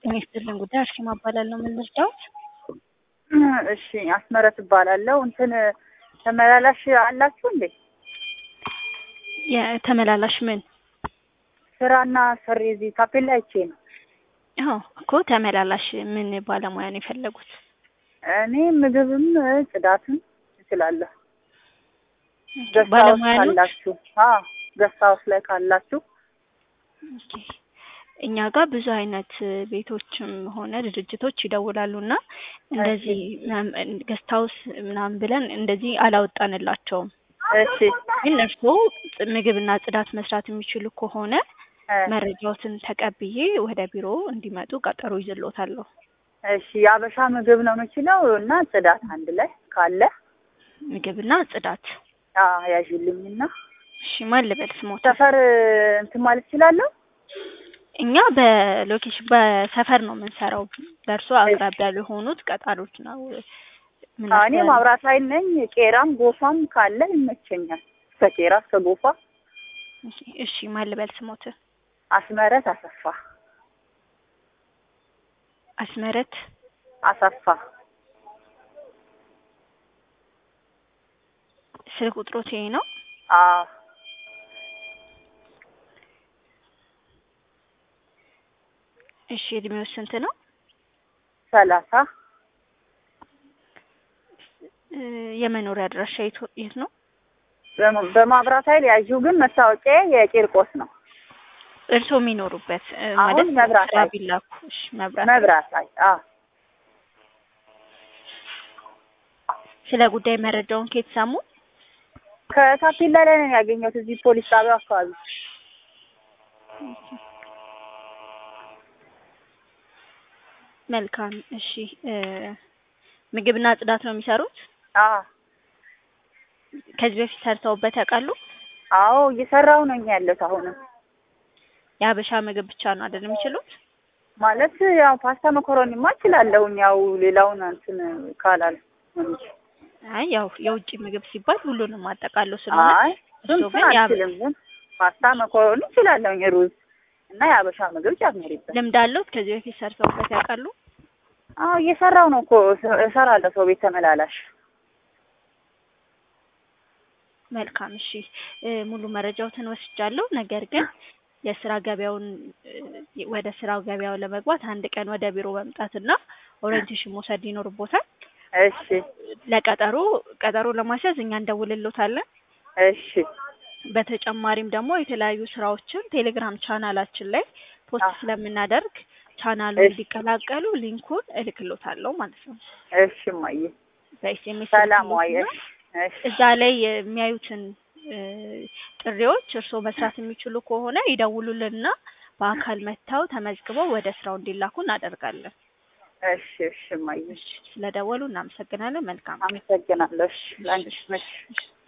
ጤና ይስጥልን ጉዳይ አርሴማ እባላለሁ። ምን ልርዳዎት? እሺ አስመረት እባላለሁ። እንትን ተመላላሽ አላችሁ እንዴ? የተመላላሽ ምን? ስራና ሰሪ እዚህ ታፔላ አይቼ ነው። አዎ እኮ ተመላላሽ ምን ባለሙያ ነው የፈለጉት? እኔ ምግብም ጽዳትም እችላለሁ። ገስት ባለሙያ ሀውስ ነው? ካላችሁ አዎ ገስት ሀውስ ላይ ካላችሁ ኦኬ። እኛ ጋር ብዙ አይነት ቤቶችም ሆነ ድርጅቶች ይደውላሉ እና እንደዚህ ገስት ሀውስ ምናምን ብለን እንደዚህ አላወጣንላቸውም። እሺ ግን እርስዎ ጥ- ምግብና ጽዳት መስራት የሚችሉ ከሆነ እ፣ መረጃዎትን ተቀብዬ ወደ ቢሮ እንዲመጡ ቀጠሮ ይዝሎታለሁ። እሺ የአበሻ ምግብ ነው የምችለው እና ጽዳት አንድ ላይ ካለ ምግብና ጽዳት። አዎ ያዥልኝና እሺ ማን ልበል ስሞት? ሰፈር እንትን ማለት እችላለሁ። እኛ በሎኬሽን በሰፈር ነው የምንሰራው። ለእርሶ አቅራቢያ ለሆኑት ቀጣሪዎች ነው አዎ፣ እኔ የምናስተላልፈው። ማብራት ኃይል ነኝ። ቄራም ጎፋም ካለ ይመቸኛል። ከቄራ እስከ ጎፋ እሺ፣ እሺ ማን ልበል ስሞት? አስመረት አሰፋ አስመረት አሰፋ ስልክ ቁጥሮት ይሄ ነው? አዎ እሺ እድሜው ስንት ነው? ሰላሳ እ፣ የመኖሪያ አድራሻ የት የት ነው? በማ- በማብራት ኃይል ያዥው ግን መታወቂያ የቂርቆስ ነው። እርስዎ የሚኖሩበት እ፣ አሁን ማለት መብራት ስራ ኃይል። ቢላኩ። እሺ መብራት መብራት ኃይል አዎ ስለ ጉዳይ መረጃውን ከየት ሰሙ? ከታፔላ ላይ ነው ያገኘሁት እዚህ ፖሊስ ጣቢያው አካባቢ። መልካም እሺ እ፣ ምግብና ጽዳት ነው የሚሰሩት? አዎ ከዚህ በፊት ሰርተውበት ያውቃሉ? አዎ እየሰራሁ ነኝ ያለሁት አሁንም የሀበሻ ምግብ ብቻ ነው አይደል የሚችሉት? ማለት ያው ፓስታ መኮረኒማ እችላለሁኝ ያው ሌላውን እንትን ካላል እንጂ አይ ያው የውጭ ምግብ ሲባል ሁሉንም አጠቃሎ ስለሆነ አይ እሱን እርስዎ እሱን ግን ያ- አልችልም ግን ፓስታ መኮረኒ እችላለሁኝ ሩዝ እና የሀበሻ ምግብ ጨምሪበት ልምድ አለዎት? ከዚህ በፊት ሰርተውበት ያውቃሉ? አዎ እየሰራሁ ነው እኮ እሰ- እሰራለሁ ሰው ቤት ተመላላሽ መልካም እሺ እ፣ ሙሉ መረጃዎትን ወስጃለሁ። ነገር ግን የስራ ገበያውን እ፣ ወደ ስራው ገበያው ለመግባት አንድ ቀን ወደ ቢሮ መምጣትና ኦሪየንቴሽን መውሰድ ይኖርቦታል። እሺ ለቀጠሮ ቀጠሮ ለማስያዝ እኛ እንደውልሎታለን። እሺ በተጨማሪም ደግሞ የተለያዩ ስራዎችን ቴሌግራም ቻናላችን ላይ ፖስት አዎ። ስለምናደርግ ቻናሉ እሺ። እንዲቀላቀሉ ሊንኩን እልክሎታለሁ ማለት ነው። እሺ እማዬ በኤስኤምኤስ ሰላም ዋይ እሺ እሺ እዛ ላይ የሚያዩትን እ፣ ጥሪዎች እርስዎ መስራት የሚችሉ ከሆነ ይደውሉልንና በአካል መጥተው ተመዝግበው ወደ ስራው እንዲላኩ እናደርጋለን። እሺ እሺ እማዬ ስለደወሉ እናመሰግናለን። መልካም አመሰግናለሁ እሺ ላንቺ እሺ እሺ።